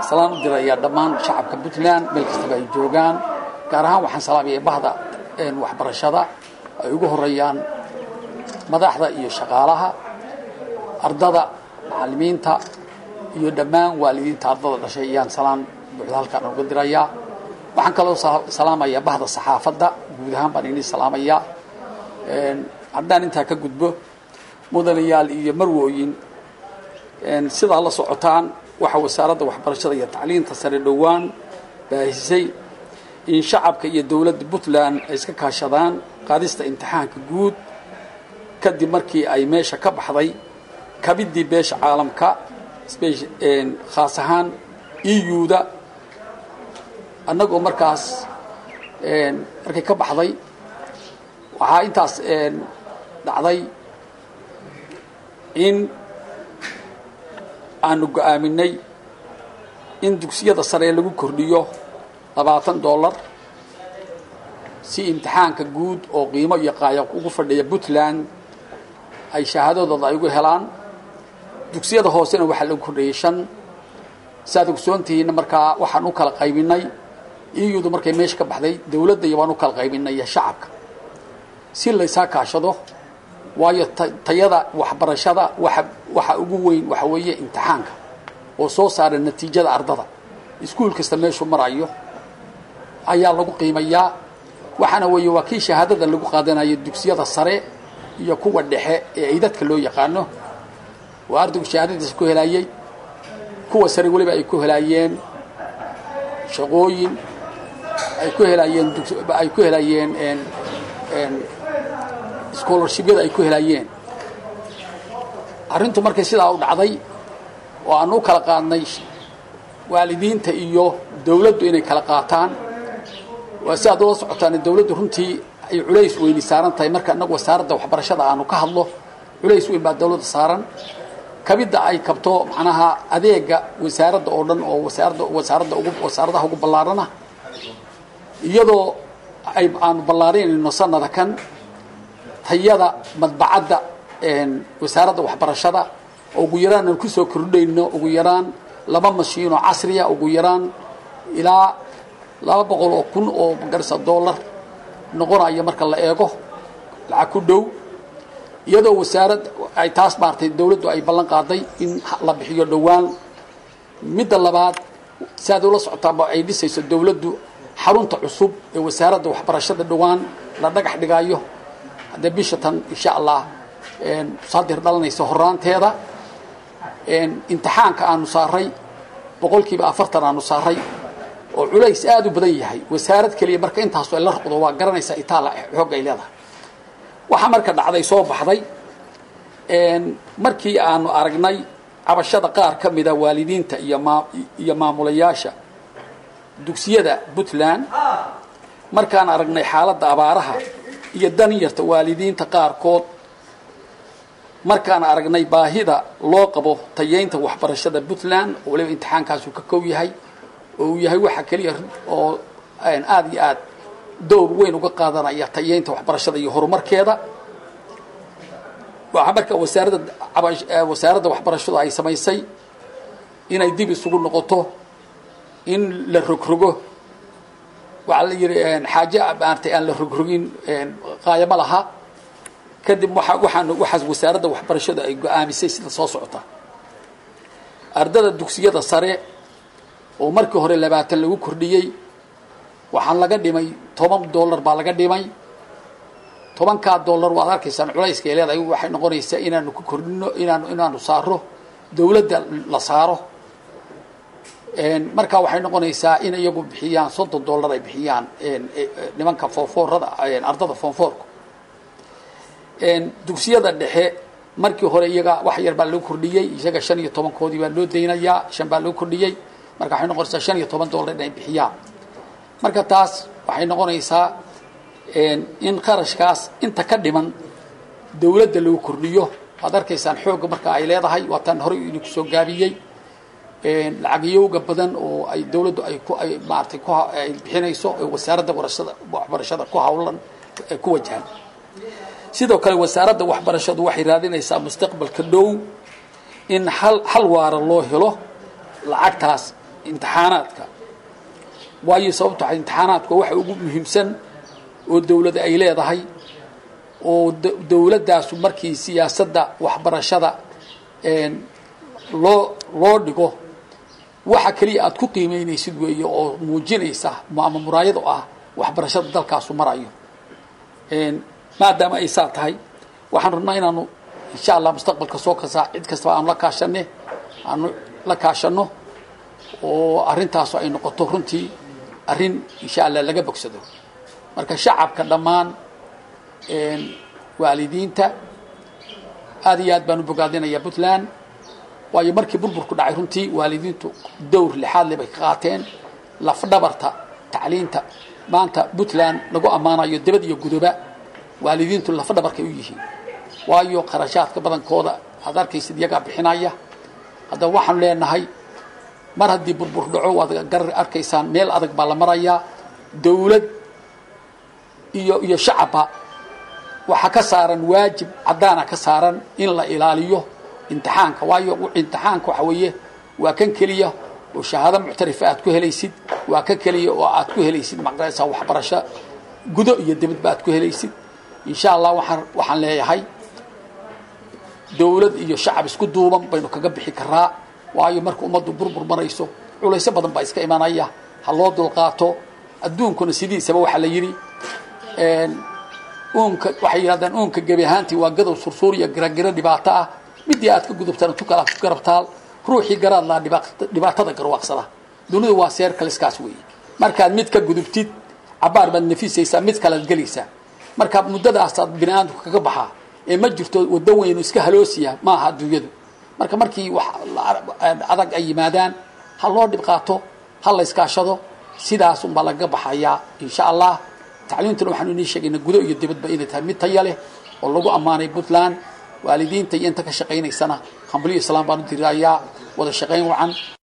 salaan u dirayaa dhammaan shacabka puntland meel kastaba ay joogaan gaar ahaan waxaan salaamaya bahda waxbarashada ay ugu horeeyaan madaxda iyo shaqaalaha ardada macalimiinta iyo dhammaan waalidiinta ardada dhashay ayaan salaan buuxda halkaan uga dirayaa waxaan kaloo salaamayaa bahda saxaafadda guud ahaan baan inii salaamayaa haddaan intaa ka gudbo mudanayaal iyo marwooyin sidaa la socotaan waxaa wasaaradda waxbarashada iyo tacliinta sare dhowaan baahisay in shacabka iyo dowladda puntland ay iska kaashadaan qaadista imtixaanka guud kadib markii ay meesha ka baxday kabiddii beesha caalamka khaas ahaan euda annagoo markaas markay ka baxday waxaa intaas dhacday in aanu go-aaminay in dugsiyada sare lagu kordhiyo labaatan dollar si imtixaanka guud oo qiimo iyo qaaya ugu fadhiya puntland ay shahaadadooda ay ugu helaan dugsiyada hoosena waxaa lagu kordhiyey shan saaad ogsoontihiinna markaa waxaan u kala qaybinay iyudu markay meesha ka baxday dowladda iyo waan u kala qaybinay iyo shacabka si laysaa kaashado waayo tayada waxbarashada waxa waxa ugu weyn waxa weeye imtixaanka oo soo saara natiijada ardada iskuul kasta meeshuu marayo ayaa lagu qiimayaa waxaana weeye waa kii shahaadada lagu qaadanayo dugsiyada sare iyo kuwa dhexe ee ay dadka loo yaqaano oo ardaygu shahaadadiisa ku helaayey kuwa sare weliba ay ku helaayeen shaqooyin ay ku helaayeen ay ku helaayeen scholarshibyada ay ku helaayeen arrintu markay sidaa u dhacday oo aanu u kala qaadnay waalidiinta iyo dawladdu inay kala qaataan waa si aad ula socotaan dawladdu runtii ay culays weyni saaran tahay marka innagu wasaaradda waxbarashada aanu ka hadlo culays weyn baa dawladda saaran kabidda ay kabto macnaha adeega wasaaradda oo dhan oo wasaaradda wasaaradda ugu wasaaradaha ugu ballaarana iyadoo ay aanu ballaarinayno sanada kan tayada madbacadda wasaaradda waxbarashada oo ugu yaraan aan kusoo kordhayno ugu yaraan laba mashiinoo casriya ugu yaraan ilaa laba boqol oo kun oo magarasa dollar noqonaya marka la eego lacag ku dhow iyadoo wasaarad ay taas maartay dawladdu ay ballan qaaday in la bixiyo dhowaan midda labaad si aad ula socotaaba ay dhisayso dawladdu xarunta cusub ee wasaaradda waxbarashada dhowaan la dhagax dhigaayo haddee bisha tan insha allah saadir dhalanaysa horaanteeda imtixaanka aanu saaray boqolkiiba afartan aanu saaray oo culays aada u badan yahay wasaarad keliya marka intaasu ay la roqdo waa garanaysaa itaala xoog ay leedahay waxaa marka dhacday soo baxday markii aanu aragnay cabashada qaar ka mida waalidiinta iyo maa iyo maamulayaasha dugsiyada puntland markaan aragnay xaaladda abaaraha iyo danyarta waalidiinta qaarkood markaan aragnay baahida loo qabo tayeynta waxbarashada puntland oo waliba imtixaankaasu ka kow yahay oo uu yahay waxa keliya oo aada iyo aad dowr weyn uga qaadanaya tayeynta waxbarashada iyo horumarkeeda waxaa marka wasaaradda wasaaradda waxbarashadu ay samaysay inay dib isugu noqoto in la rogrogo waxaa la yidhi xaaje maartay aan la rogrogin qaayamo laha kadib waa waxaan waxaas wasaaradda waxbarashadu ay go-aamisay sida soo socota ardada dugsiyada sare oo markii hore labaatan lagu kordhiyey waxaan laga dhimay toban dollar baa laga dhimay tobankaa dollar waad arkaysaan culayska ay leedahay waxay noqonaysaa inaanu ku kordhino inaanu inaanu saaro dawladda la saaro markaa waxay noqonaysaa in iyagu bixiyaan soddon dollar ay bixiyaan nimanka foonfoorada ardada foonfoorku dugsiyada dhexe markii hore iyaga wax yar baa loo kordhiyey isaga shan iyo tobankoodii baa loo daynayaa shan baa loo kordhiyey marka waxay noqonaysaa shan iyo toban dollar inay bixiyaan marka taas waxay noqonaysaa in qarashkaas inta ka dhiman dawladda lagu kordhiyo waad arkaysaan xoogga marka ay leedahay waa tan horey idinku soo gaabiyey lacagiyowga badan oo ay dawladdu ay ku ay maaratay ku ay bixinayso ee wasaaradda warashada waxbarashada ku hawlan ku wajahan sidoo kale wasaaradda waxbarashadu waxay raadinaysaa mustaqbalka dhow in hal hal waara loo helo lacagtaas imtixaanaadka waayo sababto a imtixaanaadku waxa ugu muhiimsan oo dawladda ay leedahay oo dawladdaasu markii siyaasadda waxbarashada loo loo dhigo waxa keliya aad ku qiimeynaysid weeye oo muujinaysa ama muraayad oo ah waxbarashada dalkaasu marayo maadaama ay saa tahay waxaan rabnaa inaanu insha allah mustaqbalka soo kasaa cid kastaba aanu la kaashane aanu la kaashano oo arrintaasu ay noqoto runtii arrin insha allah laga bogsado marka shacabka dhammaan waalidiinta aad iyo aad baan u bogaadinayaa puntland waayo markii burburku dhacay runtii waalidiintu dowr lixaad le bay ka qaateen lafdhabarta tacliinta maanta puntland lagu ammaanayo debad iyo gudoba waalidiintu lafdhabarkay u yihiin waayo qarashaadka badankooda aad arkaysid iyagaa bixinaya haddaba waxaanu leenahay mar haddii burbur dhaco waad garar arkaysaan meel adag baa la marayaa dawlad iyo iyo shacabba waxaa ka saaran waajib caddaana ka saaran in la ilaaliyo imtixaanka waayo imtixaanka waxa weeye waa kan keliya oo shahaado muctarifa aad ku helaysid waa kan keliya oo aad ku helaysid maqaraysaa waxbarasho gudo iyo dibadba aad ku helaysid insha allah waxaan waxaan leeyahay dawlad iyo shacab isku duuban baynu kaga bixi karaa waayo marka ummaddu burbur marayso culayso badan baa iska imanaya ha loo dulqaato adduunkuna sidiisaba waxaa la yidhi uunka waxay yidhahdaan uunka gebi ahaantii waa gadow sursuur iyo giragiro dhibaato ah midii aad ka gudubtana tu kala garabtaal ruuxii garaad laa dhibaatada garwaaqsada dunidu waa seer kaliskaas weeye markaad mid ka gudubtid cabaar baad nafisaysaa mid kalead gelaysaa marka muddadaasaad bini aadamku kaga baxaa ee ma jirto waddo weynu iska haloosiya ma aha adduunyadu marka markii wax adag ay yimaadaan ha loo dhib qaato ha la iskaashado sidaas unbaa lagaga baxayaa insha allah tacliimtuna waxaanu inii sheegayna gudo iyo dibadba inay tahay mid taya leh oo lagu ammaanay puntland waalidiinta iyo inta ka shaqaynaysana hambalyo islaam baan u diraayaa wada shaqayn wacan